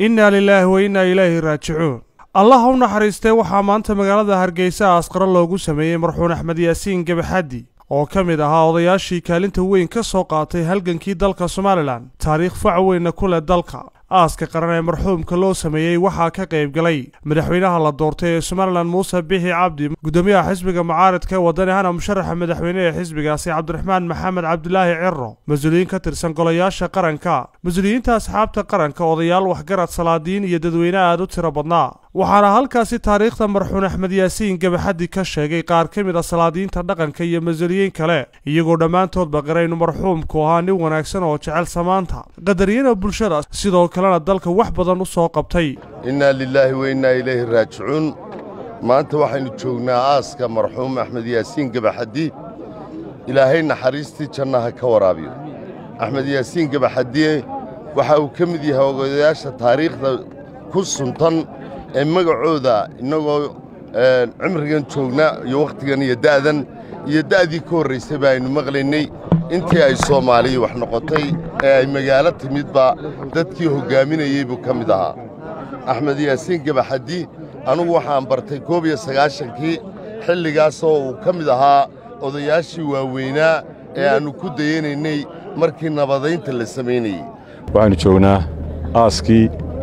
innaa lilaahi wa innaa ilaahi raajicuun allah u naxariistee waxaa maanta magaalada hargeysa aasqaro loogu sameeyey marxuun axmed yaasiin gabaxaddi oo ka mid ahaa odayaashii kaalinta weyn ka soo qaatay halgankii dalka somalilan taariikh fac weynna ku leh dalka aaska qaran ee marxuumka loo sameeyey waxaa ka qayb galay madaxweynaha la doortay ee somalilan muuse bixi cabdi gudoomiyaha xisbiga mucaaridka ee wadani hana musharaxa madaxweyne ee xisbigaasi cabdiraxmaan maxamed cabdilaahi ciro mas-uuliyiin ka tirsan golayaasha qaranka mas-uuliyiinta asxaabta qaranka odayaal waxgarad salaadiin iyo dadweyne aad u tiro badnaa waxaana halkaasi taariikhda marxuun axmed yaasiin gabaxaddi ka sheegay qaar ka mid a salaadiinta dhaqanka iyo mas-uuliyiin kale iyagoo dhammaantoodba qaraynu marxuumku ahaa nin wanaagsan oo jecel samaanta qadariyana bulshada sidoo kalena dalka wax badan u soo qabtay innaa lilaahi wa innaa ilayhi raajicuun maanta waxaynu joognaa aaska marxuum axmed yaasiin gabaxaddi ilaahay naxariistii jannaha ka waraabiyo axmed yaasiin gabaxaddiye waxa uu ka mid yahay ogodayaasha taariikhda ku suntan ee magacooda innagoo cimrigan joogna iyo wakhtigan iyo da'dan iyo da'dii ka horraysay ba aynu maqlaynay intii ay soomaaliya wax noqotay ee ay magaalo timidba dadkii hoggaaminayey buu ka mid ahaa axmed yaasiin gabaxaddi anugu waxaan bartay koob iyo sagaashankii xilligaasoo uu ka mid ahaa odayaashii waaweynaa ee aannu ku dayanaynay markii nabadaynta la samaynayey waxaannu joognaa aaskii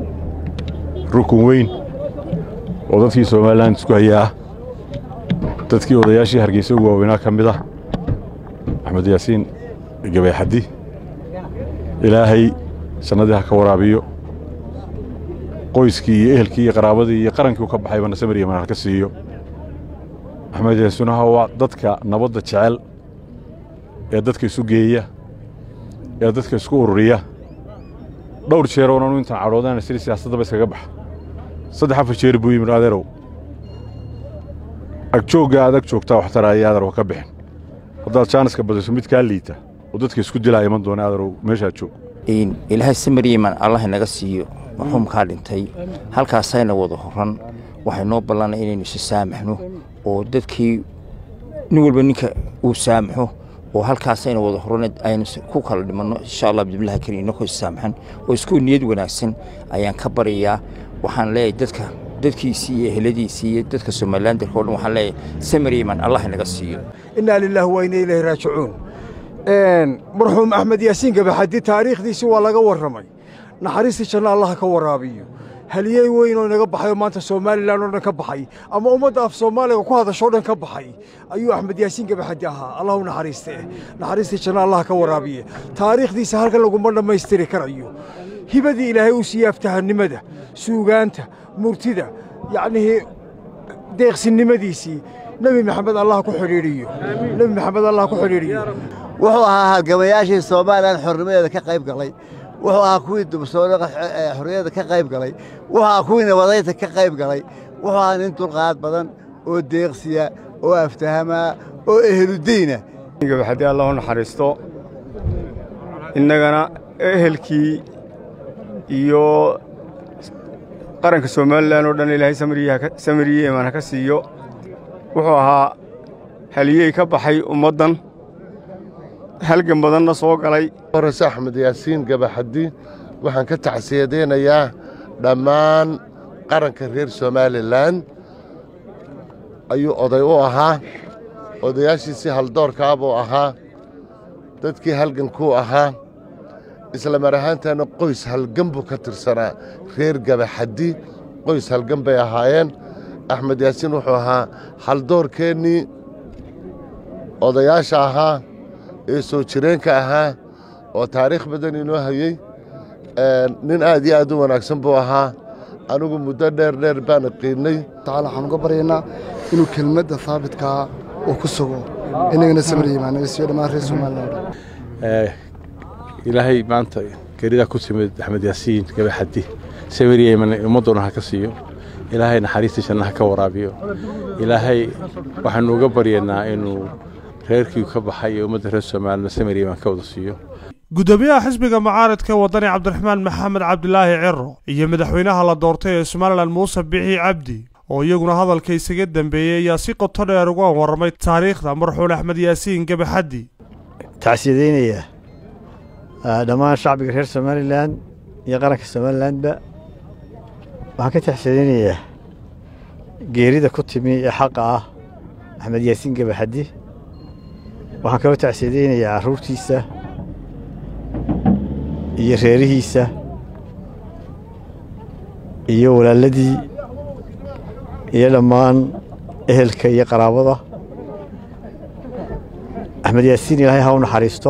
rukun weyn oo dadkii somalilan isku haya ah dadkii odayaashii hargeysa ugu waaweynaa ka mid ah axmed yaasiin gabayxaddi ilaahay jannadii ha ka waraabiyo qoyskii iyo ehelkii iyo qaraabadii iyo qarankii u ka baxayba nasamir iyo manaal ka siiyo axmed yaasiinaha waa dadka nabadda jecel ee dadka isu geeya ee dadka isku ururiya dhowr jeer oonanu intaan cadhoodana sida siyaasaddaba iskaga baxa saddex afar jeer buu yimid adeerow agjoogga aad ag joogtaa waxtara ayo adeer wa ka bixin haddaad jaaniska badiso mid kaa liita oo dadka isku dilaa iman doona adeerow meeshaad joog ilaahay samariiman allah inaga siiyo marxuumkaa dhintay halkaasayna wada horan waxay noo ballanay inaynu isa saamaxno oo dadkii nin walba ninka uu saamaxo oo halkaasayna wada horan aynu ku kala dhimanno insha allah bismillahi karim inakoo issaamaxan oo isku niyad wanaagsan ayaan ka baryayaa waxaan leeyahay dadka dadkiisii iyo eheladiisii iyo dadka somalilan dalka o dhan waxaan leeyahay samariiman allah inaga siiyo innaa lilaahi wa inna ilayhi raajicuun marxuum axmed yaasiin gabaxaddi taariikhdiisii waa laga warramay naxariistii janna allaha ka waraabiyo haliyey weyn oo inaga baxay oo maanta somalilan oo dhan ka baxay ama ummadda af soomaaliga ku hadashoo dhan ka baxay ayuu axmed yaasiin gabaxaddi ahaa allah u naxariistee naxariistii janna allaha ka waraabiye taariikhdiisa halkan laguma dhammaystiri karayo hibadii ilaahay uu siiyey aftahannimada suugaanta murtida yacnihii deeqsinnimadiisii nebi maxamed allah ku xidhiidhiyo nebi maxamed allah ku xidhiidhiyo wuxuu ahaa halgamayaashii soomaalilan xornimadeeda ka qayb galay wuxuu ahaa kuwii dubsoona xorriyadda ka qayb galay wuxuu ahaa kuwii nabadaynta ka qayb galay wuxuu ahaa nin dulqaad badan oo deeqsiya oo aftahamaa oo eheluddiina gabaxaddi allah u naxariisto innagana ehelkii iyo qaranka somalilan oo dhan ilaahay samiriye imaan ha ka siiyo wuxuu ahaa haliyey ka baxay ummaddan halgan badanna soo galay horase axmed yaasiin gabaxaddi waxaan ka tacsiyadaynayaa dhammaan qaranka reer somalilan ayuu oday u ahaa odayaashiisii haldoorkaa buu ahaa dadkii halgankuu ahaa isla mar ahaantaana qoys halgan buu ka tirsanaa reer gabaxaddi qoys halgan bay ahaayeen axmed yaasiin wuxuu ahaa haldoorkeennii odayaasha ahaa ee soo jireenka ahaa oo taariikh badan inoo hayey nin aad iyo aad u wanaagsan buu ahaa anigu muddo dheer dheer baana qiinnay tacaala waxaan uga baryaynaa inuu kelmadda haabitkaa uu ku sugo inagana samariyimaanagasiyo dhammaan reer somalilan ilaahay maanta geridaa ku timid axmed yaasiin gabaxaddi samariyeman ummaddoona ha ka siiyo ilaahay naxariistii janna ha ka waraabiyo ilaahay waxaannu uga baryaynaa inuu reerkii ka baxay ee ummadda reer somalilan samariyeman ka wada siiyo gudoomiyaha xisbiga mucaaridka wadani cabdiraxmaan maxamed cabdilaahi ciro iyo madaxweynaha la doortay ee somalilan muuse bixi cabdi oo iyaguna hadalka isaga dembeeyey ayaa si qoto dheer uga warramay taariikhda marxuun axmed yaasiin gabaxaddi tacsiyadaynaya dhammaan shacbiga reer somalilan iyo qaranka somalilanba waxaan ka taxsadinayaa geerida ku timi ee xaqa ah axmed yaasiin gabaxaddi waxaan kaloo tacsadaynayaa carruurtiisa iyo reerihiisa iyo walaaladii iyo dhammaan ehelka iyo qaraabada axmed yaasiin ilaahay ha u naxariisto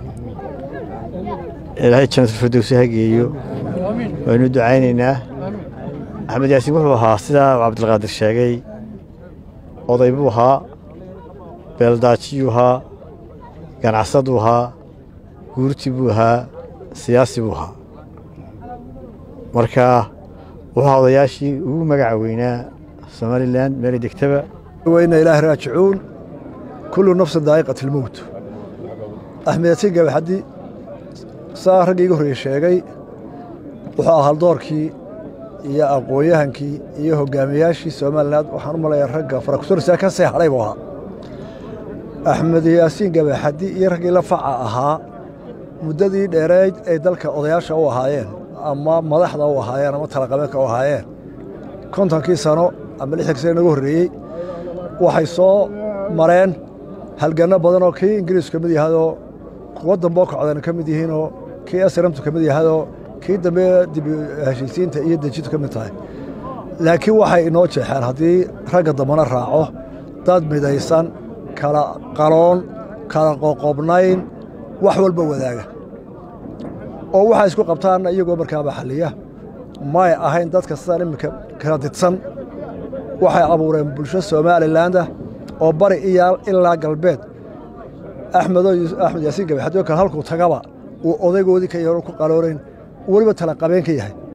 ilaahay janatulfirdowsi ha geeyo waynu ducaynaynaa axmed yaasiin wuxuu ahaa sidaa cabdilqaadir sheegay oday buu ahaa beeldaajiyuu ahaa ganacsaduu ahaa guurti buu ahaa siyaasi buu ahaa marka wuxuu ahaa odayaashii ugu magaca weynaa somalilan meelay degtaba weyna ilaahi raajicuun kullu nafsin daa'iqat ilmowt axmed yaasiin gabaxaddi saa raggii iga horreeye sheegay wuxuu ahaa haldoorkii iyo aqoon-yahankii iyo hoggaamiyaashii somalilan waxaan u malayaa ragga farakusorisa ka see hadhay buu ahaa axmed yaasiin gabaxaddi iyo raggii la faca ahaa muddadii dheereyd ay dalka odayaasha u ahaayeen ama madaxda u ahaayeen ama talaqabeedka u ahaayeen kontonkii sano ama lixdankii sano inagu horreeyey waxay soo mareen halganno badan oo kii ingiriisku ka mid yahadoo kuwo damboo kocdana ka mid yihiinoo kii asramtu ka mid yahadoo kii dambe dib heshiisiinta iyo dejintu ka mid tahay laakiin waxay inoo jeexeen haddii ragga dambana raaco dad midaysan kala qaloon kala qoqobnayn wax walba wadaaga oo waxay isku qabtaanna iyagoo markaaba xalliya may ahayn dadka sidaan iminka kala didsan waxay abuureen bulsho somalilandah oo bari iyo ilaa galbeed axmed axmed yaasiin gabaxadoo kale halkuu tagaba uu odaygoodii ka yaro ku qaloonayn weliba tala qabeen ka yahay